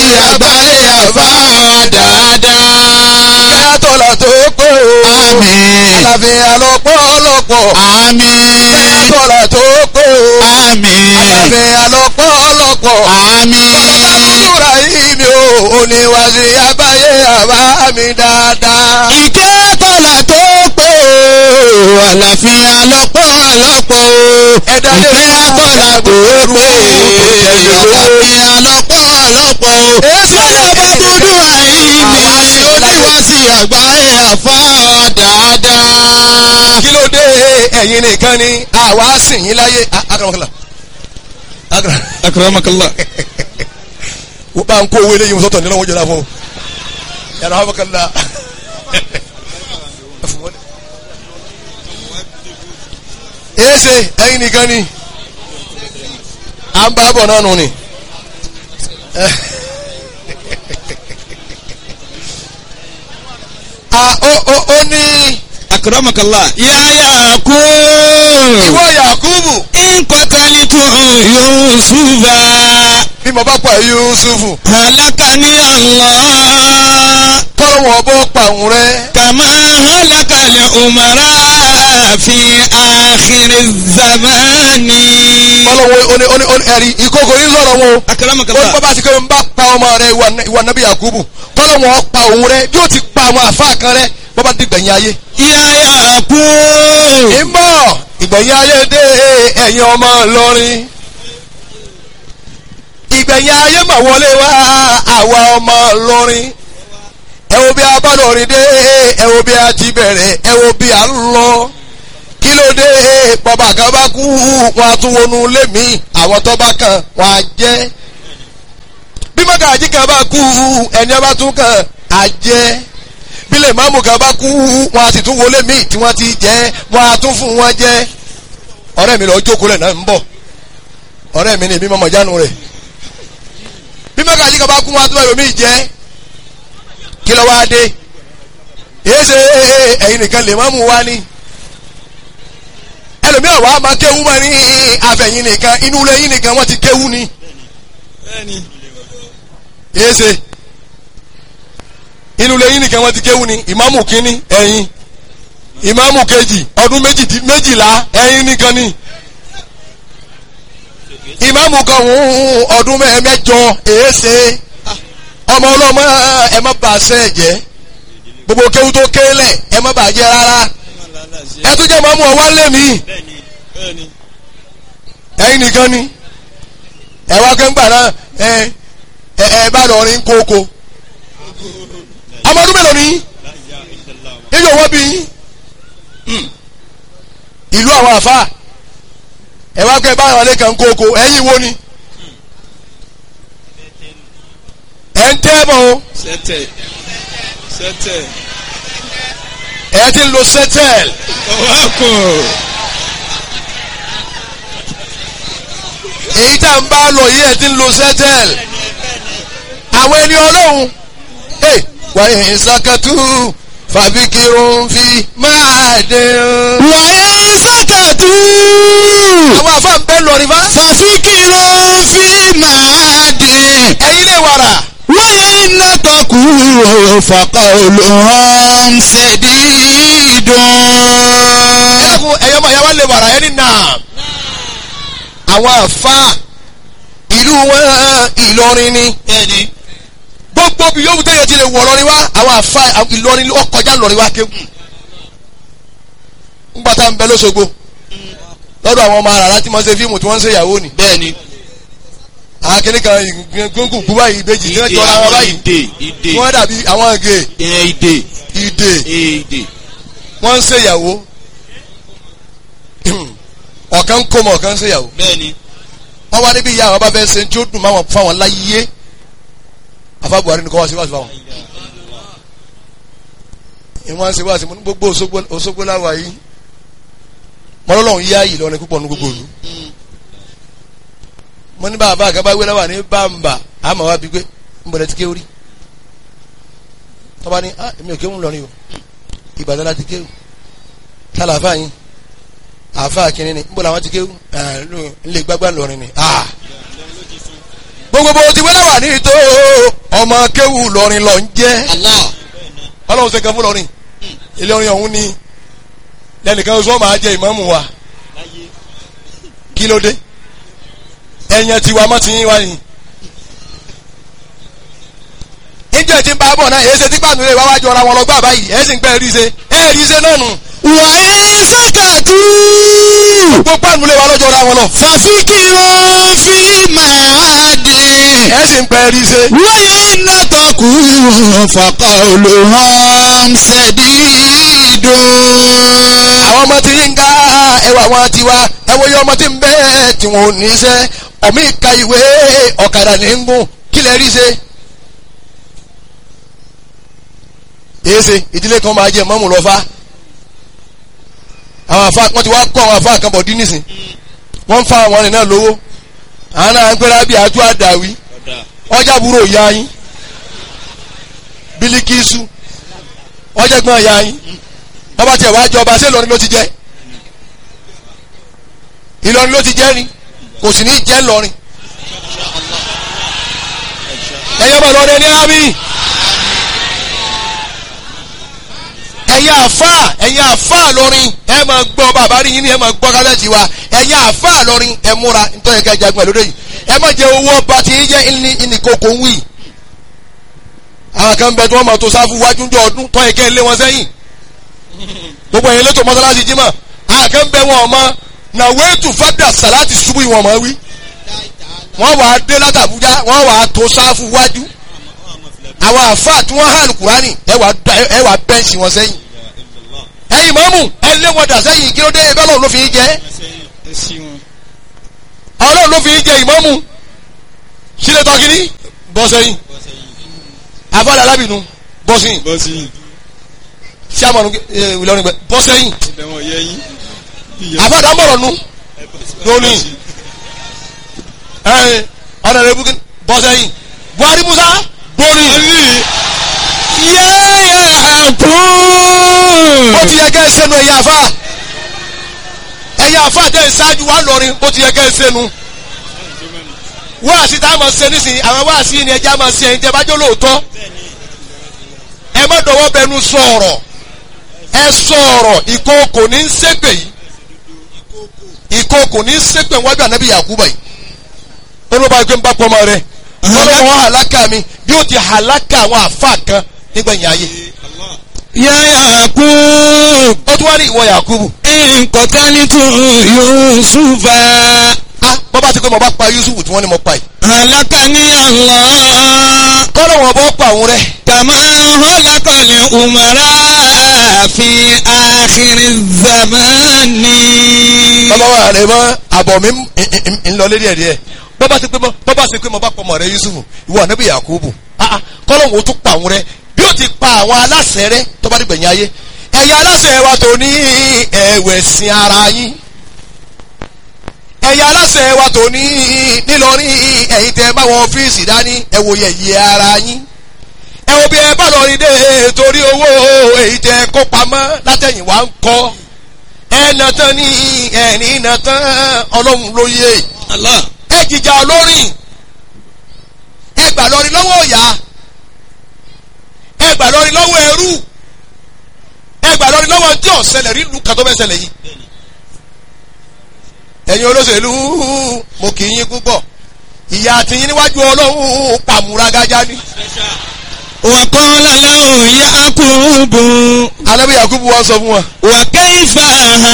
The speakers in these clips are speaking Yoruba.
àgbáyé àbá dáadáa. kẹ́tọ́lá tó pé o. Àmín. àlàáfíà lọ́pọ̀lọpọ̀. Àmín. kẹ́tọ́lá tó pé o. Àmín. àlàáfíà lọ́pọ̀lọpọ̀. Àmín. Àbúrò yìí mi ò oníwàsí àgbáyé àbá mi dáadáa. Ìkẹ́ kọ́lá tó pé o, àlàáfíà lọ́pọ̀lọpọ̀ o. Ẹ̀dá lè Ìkẹ́ kọ́lá tó pé o, àlàáfíà lọ́pọ̀lọpọ̀ o. Èsì Bọ́lá bá dúdú àìní, oníwàsí àgbáyé àfa dáadáa. kí ló dé ẹ̀yin nìkan ni àwa sìn yín láyé akaramakala akara Akramakallah. wọ́n bá ń kó owó eléyìí sọ́tọ̀ nínú wọn jẹ́ra fún un yàrá hàmàkàlà èsè ẹ̀yin nìkan ni à ń bá bọ̀ náà nù ni. a ó ó ó ní Akramakallah. Yáyà kú. ìwọ Yakubu Nkọ́tàlítù Yusufa. bí mo bá pa Yusufu Halakani Allah. kọ́lọ́wọ́ bó pa òun rẹ. Kàmá halakali umara fi àkìrì zamani. kọ́lọ́wọ́ oní oní oní ẹ̀rí ìkókò yín sọ̀rọ̀ wọn o. ó ní Akramakallah. bàbá ti kọ́ ń bá pa ọmọ rẹ ìwà ìwà nàbí Yakubu kọ́lọ́wọ́ pa òun rẹ bí ó ti pa àwọn àfa kan rẹ bàbá ti gbẹ̀yìn ayé. Yáyà kú. ìmọ̀ ìgbẹ̀yìn ayé dé ẹ̀yin ọmọ Ìlọrin. ìgbẹ̀yìn ayé mà wọlé wá àwa ọmọ Ìlọrin. ẹ wo bí a bá lọrin dé ẹ wo bí a ti bẹ̀rẹ̀ ẹ wo bí a ń lọ. kí ló dé bàbá kan bá kú wọn a tún wọnú ilé mi àwọn tó bá kàn wọn á jẹ́. bí mọ́gàjí kan bá kú ẹni ọba tún kàn á jẹ́ bílẹ̀ máàmù kan bá kú wọn a sì tún wọlé míì tí wọ́n ti jẹ́ wọn a tún fún wọn jẹ́ ọ̀rẹ́ mi lọ jókòó lẹ̀ náà ń bọ̀ ọ̀rẹ́ mi ni èmi mọ̀mọ́ jánu rẹ̀ bí mọ́gàjí kan bá kú wọn a tún wọ́n míì jẹ́ kí ló wá dé èyí ṣe ẹ̀yin nìkan lè máàmù wá ní ẹlòmíràn wàá máa kéwú mọ́ ní àfẹ̀yìn nìkan inú ilé yín nìkan wọ́n ti kéwú ni èyí ṣe inú ilé yín nìkan wọ́n ti kéwú ni ìmáàmù kínní ẹ̀yin ìmáàmù kejì ọdún méjì- méjìlá ẹ̀yin nìkan ni ìmáàmù kan hùn ọdún mẹ́- mẹ́jọ èéṣe ọmọ ọlọ́mọ ẹ má bà sẹ́ jẹ́ gbogbo kéwú tó kélẹ̀ ẹ má bà jẹ́ rárá ẹ tún jẹ́ ìmáàmù ọwọ́ lé mi ẹ̀yin nìkan ni ẹ wá kẹ́ńgbà náà ẹ ẹ ẹ bá lọ rin kókó ọmọ ọdún mélòó ni ibi òwò bí yín Hmm. ìlú àwọn àfa ẹ wá kẹ́ bá àwọn alẹ́kàn kókó ẹ̀yin wo ni ẹ̀ ń tẹ́ bọ̀ o Sẹ́tẹ̀. Sẹ́tẹ̀. ẹ̀ ti ń lo sẹ́tẹ̀l Ọwọ́kùn. èyí tá n bá lọ yìí ẹ̀ ti ń lo sẹ́tẹ̀l àwọn ẹni ọlọ́run ẹ̀ wà ní sàkàtú fàbíkirun fi máa dín. Wàyà sákàtú. àwọn àfa ń bẹ́ lọ́rin fa Fàfikìrò fi máa dín. ẹ̀yin lè wàrà. Wáyà iná tọkù fàkà olùhàn ṣèdídùn. ẹkún ẹyọ ọmọ ìyàwó lè wàrà ẹni náà àwọn àfa ìlú wọn Ìlọrin ni Bẹ́ẹ̀ni. gbogbo bí yóò tẹ̀yẹ ti lè wọ̀ lọ́rin wá àwọn àfa Ìlọrin ó kọjá lọ́rin wá kéwù ńgbà tá ń bẹ lọ́sọ̀gbọ̀ lọ́dọ̀ àwọn ọmọ àràrá tí wọ́n ṣe fíìmù tí wọ́n ń ṣe ìyàwó ni Bẹ́ẹ̀ni. àwọn kìnnì kan gbóngbò gbú báyìí ìbejì tí wọ́n jọra wọn báyìí ìdè ìdè tí wọ́n dàbí àwọn gè ẹ̀ ìdè ìdè ìdè. wọ́n ń ṣe ìyàwó ọ̀kan ń kó mọ̀ ọ̀kan ń ṣe ìyàwó Bẹ́ẹ̀ni. wọ́n wá níbi ìyá àwọn bá fẹ́ ṣe tí ó dùn máwọn fáwọn láyé afa Buhari ni kò wá sí wá sí fáwọn. ìwọ́n ṣe wá sí mo ní gbogbo Òṣogbo Òṣogbo láwa yìí mọ́lọ́lọ́hún yá yìí lọ́rin púpọ̀ ní gbogbo òlu. mo ní bàbá àgàbà wé láwà ní bàmbà àmọ́ wá bí gbé ń bọ̀dẹ̀ ti kéwìrì. tọ́ba ní ah èmi ò kéwù lọ́rin o Ìbàdàn láti kéwù tálà àfáà yín àfáà kìnínní ń bọ̀ làwọn ti kéwù ẹ̀ ń lè gbágbá lọ́rin ni ah gbogbo gbogbo bó ti wẹ́lẹ̀ wà ní ìtò ọmọ kéwù lọrin lọ ń jẹ́ Allah. ọlọ́run ṣe kan fún lọrin ilé orin ọ̀hún ni lẹ́nìkan oṣù ọmọ ajẹ́ ìmáàmù wa kí ló dé ẹ̀yàn tiwa mọ́ ti yín wá yìí níjẹ́ tí ń bá bọ̀ náà èyí ṣe tí pàánù rẹ̀ wá wájú ọ̀ra wọn lọ gbà báyìí ẹ̀ sì ń pẹ́ rí ṣe ẹ̀ rí ṣe náà nù Wà á sàkàtú. gbogbo pàánù rẹ̀ wá lọ́jọ́ ọ̀ra wọn lọ Fàfikìrò fílímù àdì. ẹ̀ sì ń pẹ́ rí ṣe Wáyé nàtọ̀kù fàkà olùhàn ṣẹ̀dídùn. àwọn ọmọ tí ń ga ẹwà wọn ti wá ẹwọ yẹ ọmọ tí ń bẹ tí wọn ò ní iṣẹ́ ọmọ ìka ìwé ọ̀kadà ní ń gùn kí lè rí ṣe. èsè ìdílé kan máa jẹ mọ́mù lọ́fà àwọn àfa wọn ti wá kọ́ àwọn àfa kan bọ̀ dín nísìn wọ́n ń fa àwọn ọ̀rìn náà lówó àwọn náà ń pẹ́rẹ́ bí àjọ àdàwí ọjà búrò ya yín bílíkìsù ọjà gbọ́n ya yín bàbá tiẹ̀ wá jọba ṣé Ìlọrin ló ti jẹ́ Ìlọrin ló ti jẹ́ ni kò sì ní jẹ́ Ìlọrin ẹ̀yẹ́ bọ̀ lọ́dẹ ní àmì ẹ̀yin àfà ẹ̀yin àfà lọ́rin ẹ̀ máa gbọ́ bàbá rí yín ni ẹ̀ máa gbọ́ kálẹ̀tì wa ẹ̀yin àfà lọ́rin ẹ̀ múra nítorí ẹ̀ka ìjagun ẹ̀ lóde yìí ẹ̀ má jẹ owó ọba tí yín jẹ́ ìní ìnìkókò ń wì àwọn kan bẹ tí wọ́n máa tó sáfù wájú ní ọdún tọ́ ẹ̀kẹ́ lé wọn sẹ́yìn gbogbo ẹ̀yin lẹ́tọ̀ mọ́sálásí jímọ̀ àwọn kan bẹ wọn ọmọ na wéètù fada salati ṣubú ìwọ̀n mọ́ wí wọ́n wà á dé látàbújá wọ́n wà á tó sáfù wájú àwọn àfáà tí wọ́n hàn kúránì ẹ wà da- ẹ wà bẹ́ǹsì wọn sẹ́yìn ẹ̀yin mọ́mù ẹ lé wọn dà sẹ́yìn kí ló dé ẹgbẹ́ ọlọ́run ló fi í jẹ́ ọlọ́run ló fi í jẹ ìmọ́mù sílẹ̀ tọ́kìní bọ́ sẹ́yìn àfáàlà alábìnú bọ́ sẹ́yìn bọ́sì sàmọ̀nù Ìlọrin gbẹ bọ́ sẹ́yìn ibẹ̀ wọn yẹ yín. àfáàdà ń bọ̀rọ̀ nu lónìí ẹ̀ ọ̀nà rẹ̀ bukín bọ́ sẹ́yìn Buhari Musa borí Yáyà kú. ó ti yẹ kẹ́ ẹ sẹ́nu ẹ̀yà àfá ẹ̀yà àfá tẹ̀ ẹ ṣáájú wa lọ́rin ó ti yẹ kẹ́ ẹ sẹ́nu wáàsí tá a máa ṣe nísìnyí àwọn wáàsí ni ẹja máa ṣe ẹ̀yin tẹ́ bá jó lóòótọ́ ẹ má dọwọ́ bẹnu sọ̀rọ̀ ẹ sọ̀rọ̀ ìkookò ní ń ṣépè yìí ìkookò ní ń ṣépè wájú ànábì Yakuba yìí ó ló bá gbé ń bá pọ́nmọ́ rẹ ọlọ́wọ́ hàlákà mi bí ó ti hàlákà àwọn àfa kan nígbẹ̀yìn ayé Yáyà kú. ó tún wá ní ìwọ Yakubu Nkọ̀tánítù Yusufa. ah bọ́ bá ti pé mo bá pa Yusuf tí wọ́n ní mo pa yìí Halakani Allah. kọ́lọ̀ wọn bọ́ pa òun rẹ̀ Kàmá hólàkọ̀lẹ̀ umara fi àkìrì zamani. bàbá wa rẹ̀ mọ́ àbọ̀ mi ń- ń- ń lọ lérí ẹ̀ díẹ̀ bọ́ bá ti pé mo bọ́ bá ti pé mo bá pa ọmọ rẹ̀ Yusuf ìwọ ànábì Yakubu ah ah kọ́lọ̀ wọn ó tún pa òun rẹ̀ bí ó ti pa àwọn aláṣẹ rẹ̀ tó bá dìgbẹ̀yìn ayé ẹ̀yà aláṣẹ wa tó ní ẹ̀wẹ̀sìn ara yín ẹ̀yà aláṣẹ wa tó ní nílọrin ẹ̀yin tẹ́ bá wọn ọ́fíìsì dání ẹ wo yẹ̀yẹ́ ara yín ẹ wo bí ẹ bá lọ rí dé torí owó èyí tẹ́ kó pamọ́ látẹ̀yìn wá ń kọ́ ẹ nà tán ní ẹ̀rín nà tán ọlọ́run ló yé Allah. ẹ jìjà olórin ẹ gbà lọrin lọ́wọ́ ọ̀yà ẹ gbà lọrin lọ́wọ́ ẹrú ẹ gbà lọrin lọ́wọ́ tí ọ̀sẹ̀lẹ̀ rí lu kàtó bẹ́ẹ̀ ṣẹlẹ̀ yìí ẹ̀yin olóṣèlú mo kì í yín púpọ̀ ìyá àtìyín níwájú ọlọ́run pàmùrágájá ni Wàkọ́lá lọ́hùn Yakubu. alábí Yakubu wa sọ fún wa Wàkẹ́yìfà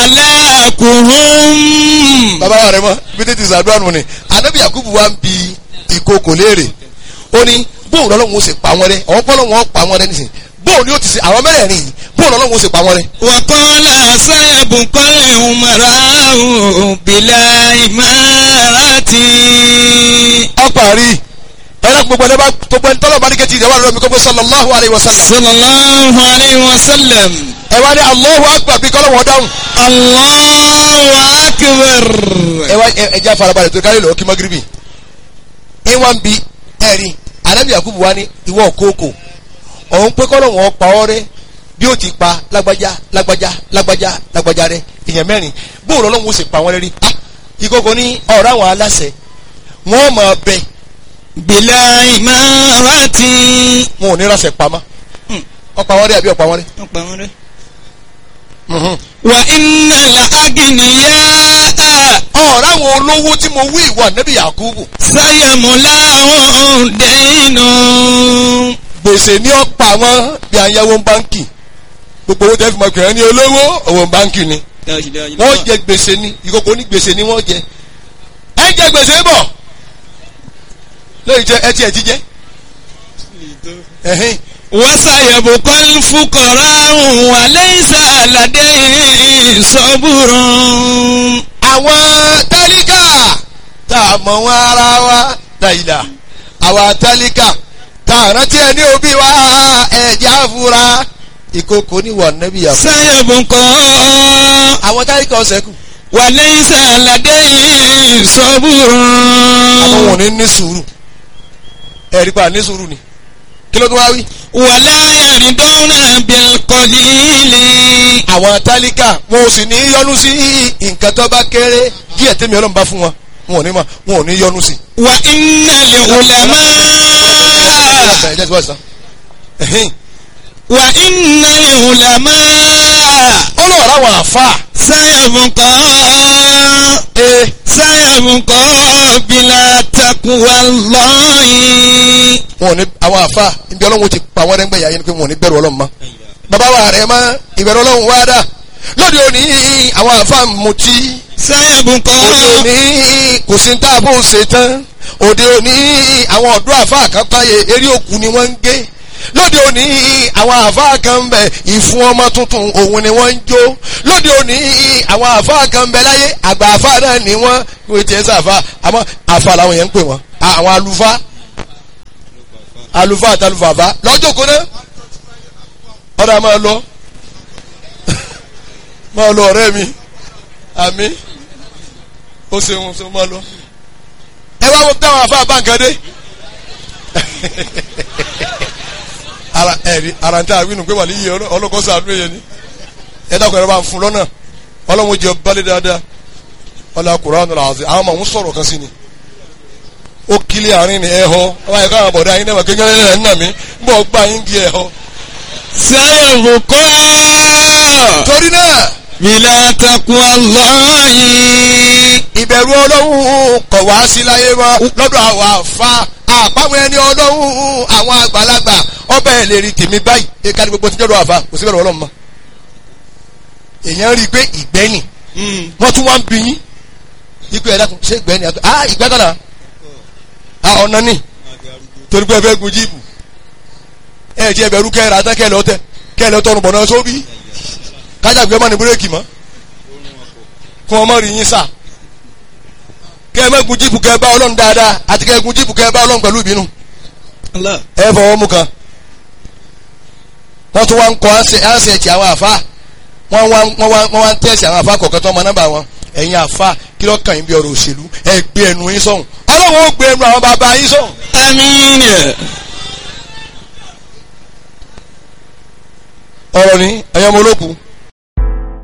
halakuhum. bàbá wa rẹ mọ bí tètè sàdúrà nù ni alábí Yakubu wa ń bi ìkókò léèrè ó ní bóun lọ́lọ́run ó sì pa wọn rẹ àwọn pọ́lọ́run ó pa wọn rẹ nísìnyí bóun ni ó ti ṣe àwọn mẹ́rẹ̀ẹ̀rin yìí bóun lọ́lọ́run ó sì pa wọn rẹ. Wàkọ́lá sayabukọ́lẹ̀ umarahu bila imarati. ọparí ẹ̀rọ gbogbo ẹni bá gbogbo ẹni tọ́lọ̀ bá ní kẹ́tì ìdẹ́wà lọ́mi kọ́gbé sallallahu alayhi wa sallam Sallallahu alayhi wa sallam. ẹ wá ní Allahu akbar bí kọ́lọ̀ wọn dáhùn Allahu akbar. ẹ wá ẹ ẹ já farabalẹ̀ tó kárí lọ́wọ́ kí magiribi ẹ wá ń bi ẹ̀rí anabi yakubu wa ní ìwọ kókò ọ̀hún pé kọ́lọ̀ wọn pa ọ́ rẹ bí ó ti pa lágbájá lágbájá lágbájá lágbájá rẹ èèyàn mẹ́rin bóun lọ́lọ́run ó sì pa wọ́n rẹ rí Ah, ìkókò ní ọ̀rọ̀ àwọn aláṣẹ wọ́n máa bẹ bìlà ìmárati. wọn ò ní ránṣẹ́ pamọ́ Hmm. ọ̀pá wọn rí àbí ọ̀pá wọn rí. wọ́n pa wọ́n rẹ́. Mhm. wà iná la agìnìyà ọ̀rọ̀ àwọn olówó tí mo wí ìwà nẹ́bí Yakubu sáyẹ̀mùlá ọ̀hún dẹ́nu. gbèsè ní ọ̀pá wọn bí ayáwó báńkì gbogbo owó tẹ́ fi mọ̀ kìrẹ́ ní olówó owó báńkì ni wọ́n jẹ gbèsè ni ìkókó ní gbèsè ni wọ́n jẹ ẹ jẹ gbèsè bọ̀ lóyìn jẹ ẹ tiẹ̀ jíjẹ ẹ̀hìn wọ́sàyẹ̀bù kọ́lù fúkọ̀rọ̀ àrùn wà lẹ́yìn sàlàdé sọ́bùrùn. àwọn tálíkà tá a mọ̀ wọn ara wa dàìdà àwọn tálíkà tá a rántí ẹ ní òbí wa ẹ̀jẹ̀ àfúrá ìkókó ní wà nẹ́bí Yakubu sáyẹ̀bù kọ́ àwọn tálíkà ọ̀sẹ̀ kù wà lẹ́yìn sàlàdé àwọn sọ́bùrùn. wọn ò ní ní sùúrù ẹ̀rí pa ní sùúrù ni kí ló tún wá wí. wàlá yàrídọ́nà bílkọ̀lìlì. àwọn tálíkà wọn ò sì ní yọnu sí nǹkan tó bá kéré díẹ̀ tẹ́mi ọlọ́run bá fún wọn wọn ò ní ma wọn ò ní yọnu sí. wà iná lè wùlẹ̀mọ́. ẹ jẹ́ ti wá sí tán. Ẹ̀hìn. wà iná lè wùlẹ̀mọ́. ó lọ rà wọn àfa. sáyẹ̀bù kọ́. ee sáyẹ̀bù kọ́ bílà takuwa lọ́yìn. wọn ò ní àwọn àfa ibi ọlọ́run ti pa wọ́n rẹ́ngbẹ̀yà yẹn ni pé wọn ò ní bẹ̀rù ọlọ́run mọ́. bàbá wa rẹ̀ mọ́ ìbẹ̀rù ọlọ́run wá dà lóde òní àwọn àfa mutí sáyẹ̀bù òde kọ́. òní kò sí ní tá a bó ṣe tán òde òní àwọn ọ̀dọ́ àfa kan táyé eré òkú ni wọ́n ń gé lóde òní àwọn àfa kan ń bẹ ìfún ọmọ tuntun òun ni wọ́n ń jó lóde òní àwọn àfa kan ń bẹ láyé àgbà àfa náà ni wọ́n wọ́n ti ẹ̀ sàfà àmọ́ àfa làwọn yẹn ń pè wọ́n àwọn àlùfáà àlùfáà àtàlùfàfà lọ́jọ́ kó náà ọ̀dà máa lọ máa lọ ọ̀rẹ́ mi àmì ó ṣeun ṣe máa lọ. ẹ wá wọ táwọn afá báńkàdé ara ẹ̀rí ara ń tẹ́ àwínú pé wà ní iye ọlọ́kọ́sọ àdúrà yẹn ni ẹ dákun ẹ̀rọ bá ń fún lọ́nà ọlọ́run jẹ balẹ̀ dáadáa ọlọ́run Kùránì làásì àwọn ọmọ òun sọ̀rọ̀ kan sí ni ó kílẹ̀ àárín ni ẹ̀ họ ọba ẹ̀ka àwọn bọ̀dá yín náà kékeré náà ń nà mí ń bọ̀ gbà yín di ẹ̀ họ. sáyẹ̀bù kọ́. torí náà bílà takuwa lọ́yìn. ìbẹ̀rù ọlọ́run kọ̀ wá sí láyé mọ́ lọ́dọ̀ àwọn àfa àpamọ́ ẹni ọlọ́run àwọn àgbàlagbà ọbẹ̀ ẹ̀ lè rí tèmi báyìí ẹ̀ka ní gbogbo tí jọ́dọ̀ àfa kò sí bẹ̀rù ọlọ́run mọ́. èèyàn rí i pé ìgbẹ́ni wọ́n tún wá ń bí yín ikú ẹ̀dá kan ṣé ìgbẹ́ni àti ah ìgbẹ́ kan náà ah ọ̀nà ni torí pé ẹ fẹ́ gun jíìpù ẹ ti ẹbẹ̀rù kẹ́ ẹ rà tán kẹ́ ẹ lọ tẹ kẹ́ ẹ lọ tọrùn bọ̀ náà sóbì kájà gbé ọmọ ní búrẹ́kì mọ́ kó ọmọ rí yín sà kẹ́ ẹ má gun jíìpù kẹ́ ẹ bá ọlọ́run dáadáa àti kẹ́ ẹ gun jíìpù kẹ́ ẹ bá ọlọ́run pẹ̀lú ìbínú ẹ fọwọ́ mú kan wọ́n tún wá ń kọ́ ánṣẹ́ẹ̀tì àwọn àfa wọ́n wá wọ́n wá wọ́n wá ń tẹ̀sí àwọn àfa kọ̀ọ̀kan tó ọmọ nọ́mbà wọn ẹ̀yin àfa kí ló kàn yín bí ọ̀rọ̀ òṣèlú ẹ gbé ẹnu yín sọ̀hún ọlọ́run ó gbé ẹnu àwọn bàbá yín sọ̀hún àmín. ọ̀rọ̀ ní ẹ̀yọ́ ọmọ olókùn